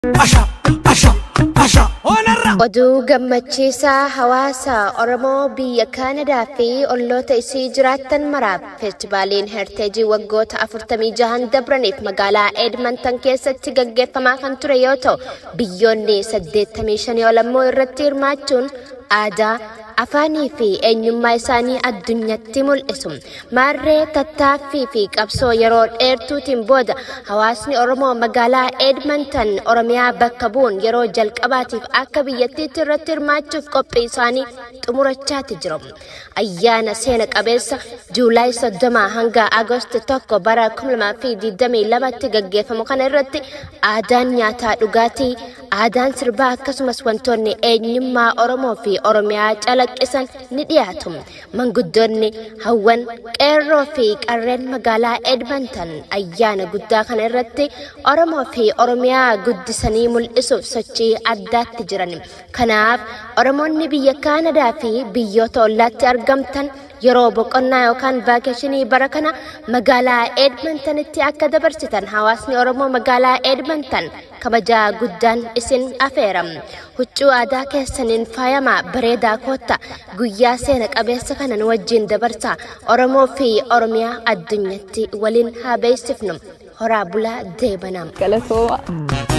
Oduu gammachiisaa hawaasa Oromoo biyya Kaanadaa fi olloota isii jiraattan maraaf feestivaaliin herteejii waggoota 46 dabraniif magaalaa Edmonton keessatti gaggeeffamaa kan ture yoo ta'u biyyoonni 85 ol ammoo irratti hirmaachuun aadaa afaanii fi eenyummaa isaanii addunyatti mul'isu. Maarree tattaaffii fi qabsoo yeroo dheertuutiin booda hawaasni Oromoo magaalaa Edmonton Oromiyaa bakka bu'uun yeroo jalqabaatiif akka biyyattiitti irratti hirmaachuuf qophii isaanii xumurachaati jiru. Ayyaana seena qabeessa Juulaay 30 hanga Agoosti 1 bara 2022tti gaggeeffamu kana irratti aadaan nyaataa dhugaatii, aadaan sirbaa akkasumas wantoonni eenyummaa Oromoo fi Oromiyaa calaqqisan ni dhiyaatu. Manguddoonni hawwan qeerroo fi qarreen magaalaa Edmonton ayyaana guddaa kana irratti Oromoo fi Oromiyaa guddisanii mul'isuuf sochii addaatti jiran. Kanaaf Oromoonni biyya Kaanadaa fi biyyoota ollaatti argamtan yeroo boqonnaa yookaan vaakeeshinii bara kana magaalaa Edmontonitti akka dabarsitan hawaasni Oromoo magaalaa Edmonton kabajaa guddaan isin afeera. Huccuu aadaa keessaniin faayamaa bareedaa kootta guyyaa seena qabeessa kanan wajjin dabarsaa Oromoo fi Oromiyaa addunyatti waliin haa beeksifnu. Horaa bulaa deebanam. Galatooma.